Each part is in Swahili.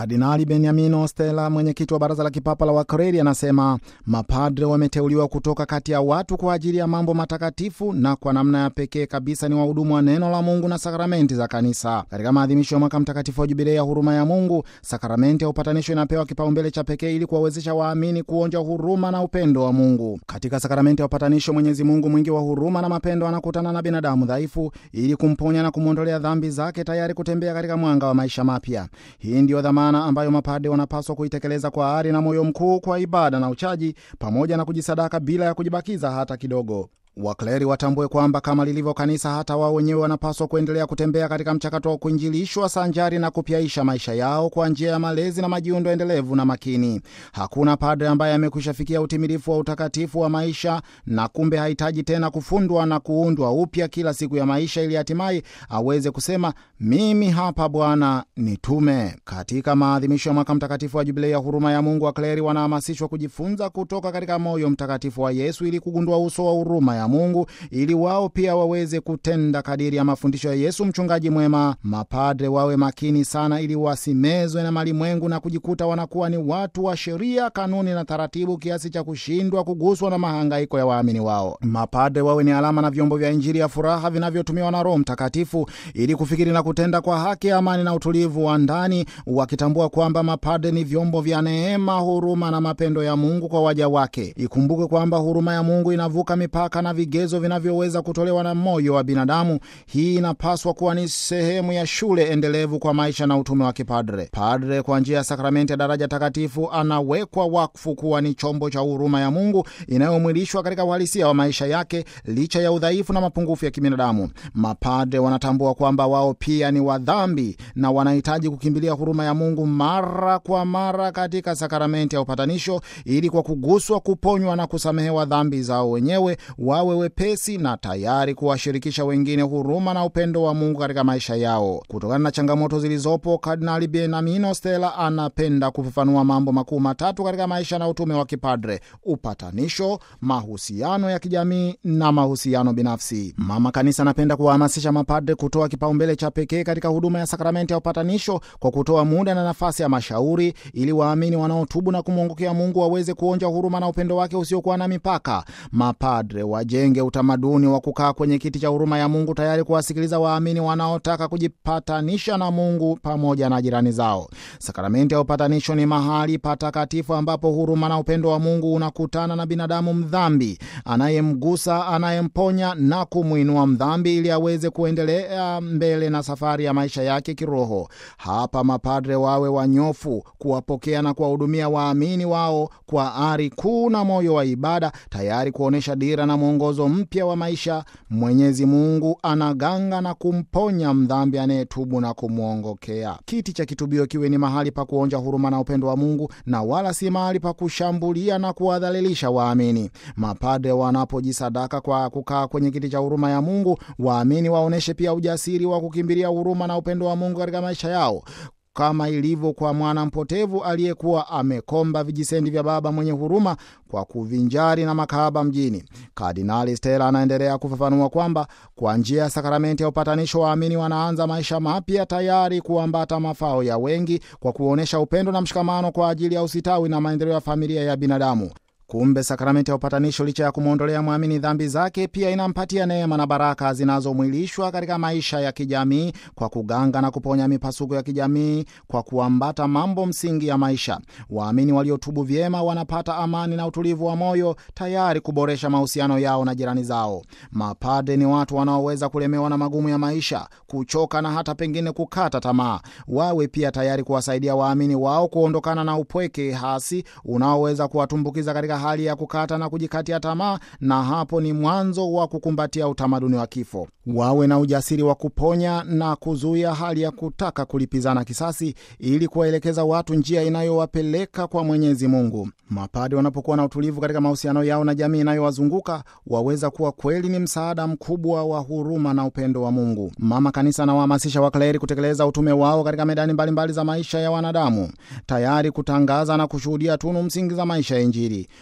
Kardinali Beniamino Stella, mwenyekiti wa baraza la kipapa la Wakreri, anasema mapadre wameteuliwa kutoka kati ya watu kwa ajili ya mambo matakatifu na kwa namna ya pekee kabisa ni wahudumu wa neno la Mungu na sakramenti za kanisa. Katika maadhimisho ya mwaka mtakatifu wa jubilei ya huruma ya Mungu, sakramenti ya upatanisho inapewa kipaumbele cha pekee ili kuwawezesha waamini kuonja huruma na upendo wa Mungu. Katika sakramenti ya upatanisho, Mwenyezi Mungu mwingi wa huruma na mapendo anakutana na binadamu dhaifu ili kumponya na kumwondolea dhambi zake, tayari kutembea katika mwanga wa maisha mapya. Hii ndiyo dhamana ambayo mapade wanapaswa kuitekeleza kwa ari na moyo mkuu, kwa ibada na uchaji, pamoja na kujisadaka bila ya kujibakiza hata kidogo. Wakleri watambue kwamba kama lilivyo kanisa, hata wao wenyewe wanapaswa kuendelea kutembea katika mchakato wa kuinjilishwa sanjari na kupyaisha maisha yao kwa njia ya malezi na majiundo endelevu na makini. Hakuna padre ambaye amekwisha fikia utimilifu wa utakatifu wa maisha na kumbe hahitaji tena kufundwa na kuundwa upya kila siku ya maisha ili hatimaye aweze kusema mimi hapa Bwana nitume. Katika maadhimisho ya mwaka mtakatifu wa jubilei ya huruma ya Mungu, wakleri wanahamasishwa kujifunza kutoka katika moyo mtakatifu wa Yesu ili kugundua uso wa huruma ya Mungu ili wao pia waweze kutenda kadiri ya mafundisho ya Yesu mchungaji mwema. Mapadre wawe makini sana ili wasimezwe na malimwengu na kujikuta wanakuwa ni watu wa sheria, kanuni na taratibu kiasi cha kushindwa kuguswa na mahangaiko ya waamini wao. Mapadre wawe ni alama na vyombo vya Injili ya furaha vinavyotumiwa na Roho Mtakatifu ili kufikiri na kutenda kwa haki, amani na utulivu wa ndani, wakitambua kwamba mapadre ni vyombo vya neema, huruma na mapendo ya Mungu kwa waja wake. Ikumbuke kwamba huruma ya Mungu inavuka mipaka na vigezo vinavyoweza kutolewa na moyo wa binadamu. Hii inapaswa kuwa ni sehemu ya shule endelevu kwa maisha na utume wa kipadre. Padre kwa njia ya sakramenti ya daraja takatifu anawekwa wakfu kuwa ni chombo cha huruma ya Mungu inayomwilishwa katika uhalisia wa maisha yake licha ya udhaifu na mapungufu ya kibinadamu. Mapadre wanatambua kwamba wao pia ni wadhambi na wanahitaji kukimbilia huruma ya Mungu mara kwa mara katika sakramenti ya upatanisho ili kwa kuguswa, kuponywa na kusamehewa dhambi zao wenyewe wawe wepesi na tayari kuwashirikisha wengine huruma na upendo wa Mungu katika maisha yao. Kutokana na changamoto zilizopo, Kardinali Benamino Stella anapenda kufafanua mambo makuu matatu katika maisha na utume wa kipadre: upatanisho, mahusiano ya kijamii na mahusiano binafsi. Mama Kanisa anapenda kuwahamasisha mapadre kutoa kipaumbele cha pekee katika huduma ya sakramenti ya upatanisho kwa kutoa muda na nafasi ya mashauri, ili waamini wanaotubu na kumwongokea Mungu waweze kuonja huruma na upendo wake usiokuwa na mipaka. Mapadre wajenge utamaduni wa kukaa kwenye kiti cha huruma ya Mungu tayari kuwasikiliza waamini wanaotaka kujipatanisha na Mungu pamoja na jirani zao. Sakramenti ya upatanisho ni mahali patakatifu ambapo huruma na upendo wa Mungu unakutana na binadamu mdhambi, anayemgusa, anayemponya na kumwinua mdhambi ili aweze kuendelea mbele na safari ya maisha yake kiroho. Hapa mapadre wawe wanyofu kuwapokea na kuwahudumia waamini wao kwa ari kuu na moyo wa ibada, tayari kuonyesha dira na mwongozo mpya wa maisha. Mwenyezi Mungu anaganga na kumponya mdhambi anayetubu na kumwongokea. Kiti cha kitubio kiwe ni mahali pa kuonja huruma na upendo wa Mungu na wala si mahali pa kushambulia na kuwadhalilisha waamini. Mapadre wanapojisadaka kwa kukaa kwenye kiti cha huruma ya Mungu, waamini waonyeshe pia ujasiri wa kukimbilia huruma na upendo wa Mungu katika maisha yao kama ilivyo kwa mwana mpotevu aliyekuwa amekomba vijisendi vya baba mwenye huruma kwa kuvinjari na makahaba mjini. Kardinali Stella anaendelea kufafanua kwamba kwa njia ya sakramenti ya upatanisho waamini wanaanza maisha mapya tayari kuambata mafao ya wengi kwa kuonyesha upendo na mshikamano kwa ajili ya usitawi na maendeleo ya familia ya binadamu. Kumbe sakramenti ya upatanisho licha ya kumwondolea mwamini dhambi zake, pia inampatia neema na baraka zinazomwilishwa katika maisha ya kijamii kwa kuganga na kuponya mipasuko ya kijamii kwa kuambata mambo msingi ya maisha. Waamini waliotubu vyema wanapata amani na utulivu wa moyo, tayari kuboresha mahusiano yao na jirani zao. Mapade ni watu wanaoweza kulemewa na magumu ya maisha, kuchoka na hata pengine kukata tamaa. Wawe pia tayari kuwasaidia waamini wao kuondokana na upweke hasi unaoweza kuwatumbukiza katika hali ya kukata na kujikatia tamaa, na hapo ni mwanzo wa kukumbatia utamaduni wa kifo. Wawe na ujasiri wa kuponya na kuzuia hali ya kutaka kulipizana kisasi, ili kuwaelekeza watu njia inayowapeleka kwa Mwenyezi Mungu. Mapade wanapokuwa na utulivu katika mahusiano yao na jamii inayowazunguka waweza kuwa kweli ni msaada mkubwa wa huruma na upendo wa Mungu. Mama Kanisa anawahamasisha wakleri kutekeleza utume wao katika medani mbalimbali mbali za maisha ya wanadamu, tayari kutangaza na kushuhudia tunu msingi za maisha ya Injili.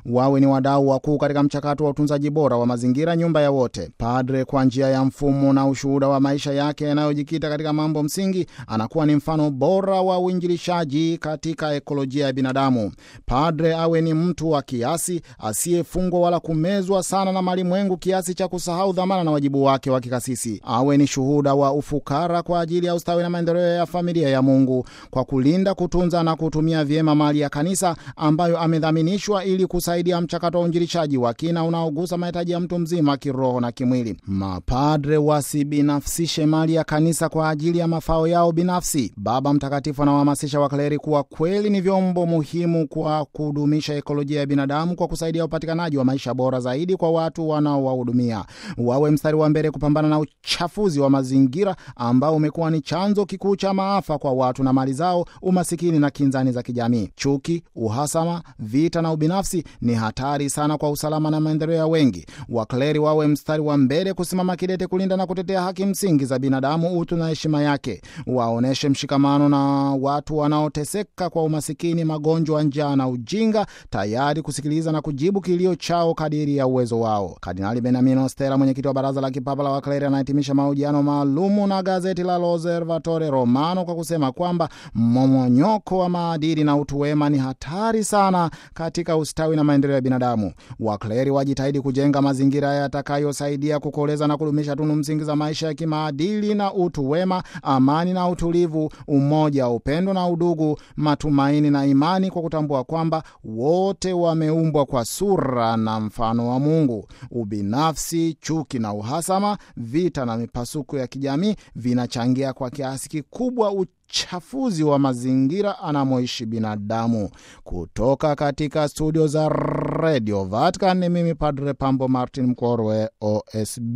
wawe ni wadau wakuu katika mchakato wa utunzaji bora wa mazingira, nyumba ya wote. Padre kwa njia ya mfumo na ushuhuda wa maisha yake yanayojikita katika mambo msingi, anakuwa ni mfano bora wa uinjilishaji katika ekolojia ya binadamu. Padre awe ni mtu wa kiasi, asiyefungwa wala kumezwa sana na malimwengu kiasi cha kusahau dhamana na wajibu wake wa kikasisi. Awe ni shuhuda wa ufukara kwa ajili ya ustawi na maendeleo ya familia ya Mungu, kwa kulinda, kutunza na kutumia vyema mali ya kanisa ambayo amedhaminishwa ili kusaidia mchakato wa uinjilishaji wa kina unaogusa mahitaji ya mtu mzima kiroho na kimwili. Mapadre wasibinafsishe mali ya kanisa kwa ajili ya mafao yao binafsi. Baba Mtakatifu anawahamasisha wakleri kuwa kweli ni vyombo muhimu kwa kudumisha ekolojia ya binadamu kwa kusaidia upatikanaji wa maisha bora zaidi kwa watu wanaowahudumia. Wawe mstari wa mbele kupambana na uchafuzi wa mazingira ambao umekuwa ni chanzo kikuu cha maafa kwa watu na mali zao, umasikini na kinzani za kijamii. Chuki, uhasama, vita na ubinafsi ni hatari sana kwa usalama na maendeleo ya wengi. Wakleri wawe mstari wa mbele kusimama kidete kulinda na kutetea haki msingi za binadamu, utu na heshima yake. Waoneshe mshikamano na watu wanaoteseka kwa umasikini, magonjwa, njaa na ujinga, tayari kusikiliza na kujibu kilio chao kadiri ya uwezo wao. Kardinali Benamino Stella, mwenyekiti wa Baraza la Kipapa la Wakleri, anahitimisha mahojiano maalumu na gazeti la L'Osservatore Romano kwa kusema kwamba mmomonyoko wa maadili na utu wema ni hatari sana katika ustawi na maendeleo ya binadamu. Wakleri wajitahidi kujenga mazingira yatakayosaidia kukoleza na kudumisha tunu msingi za maisha ya kimaadili na utu wema, amani na utulivu, umoja, upendo na udugu, matumaini na imani, kwa kutambua kwamba wote wameumbwa kwa sura na mfano wa Mungu. Ubinafsi, chuki na uhasama, vita na mipasuko ya kijamii vinachangia kwa kiasi kikubwa uchafuzi wa mazingira anamoishi binadamu. Kutoka katika studio za Radio Vatican ni mimi Padre Pambo Martin Mkorwe, OSB.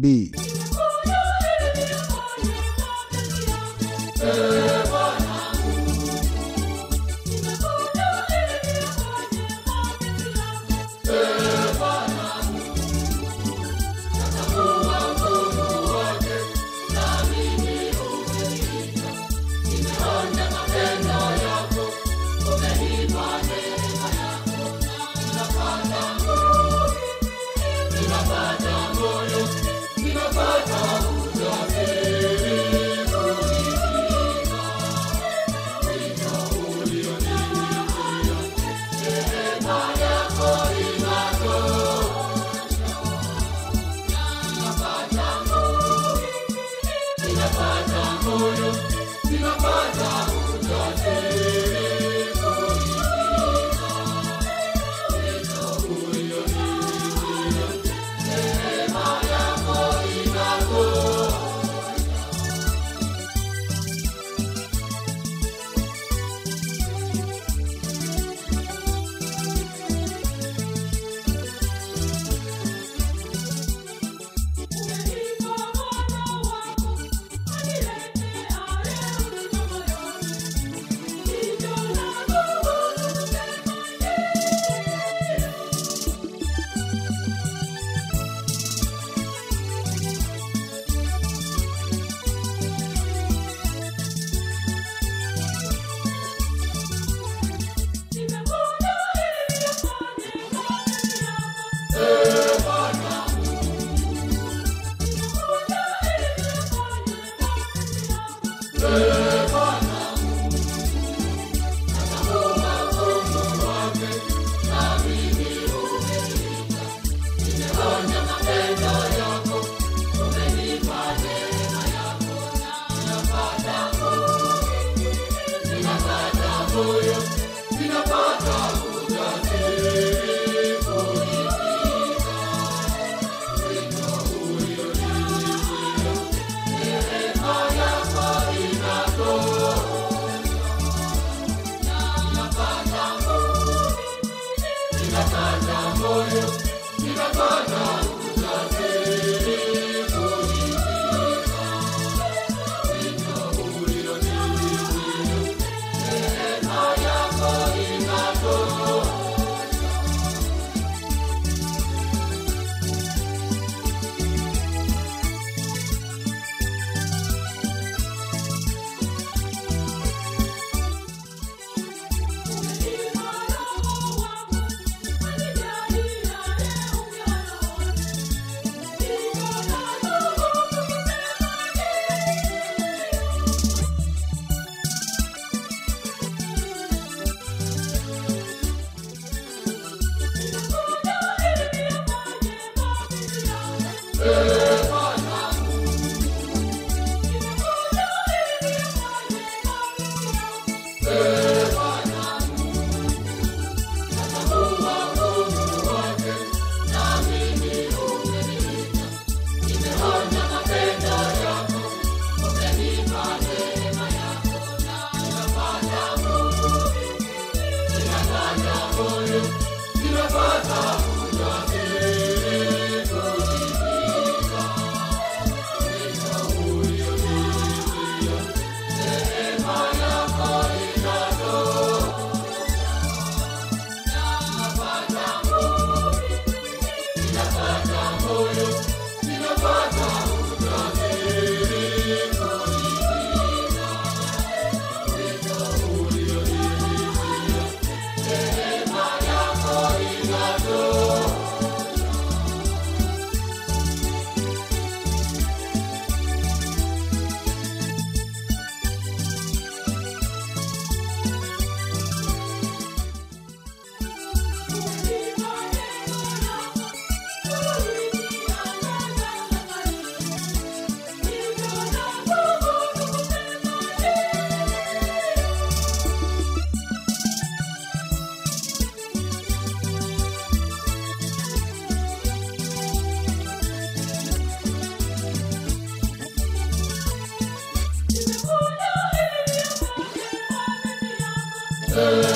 Amen.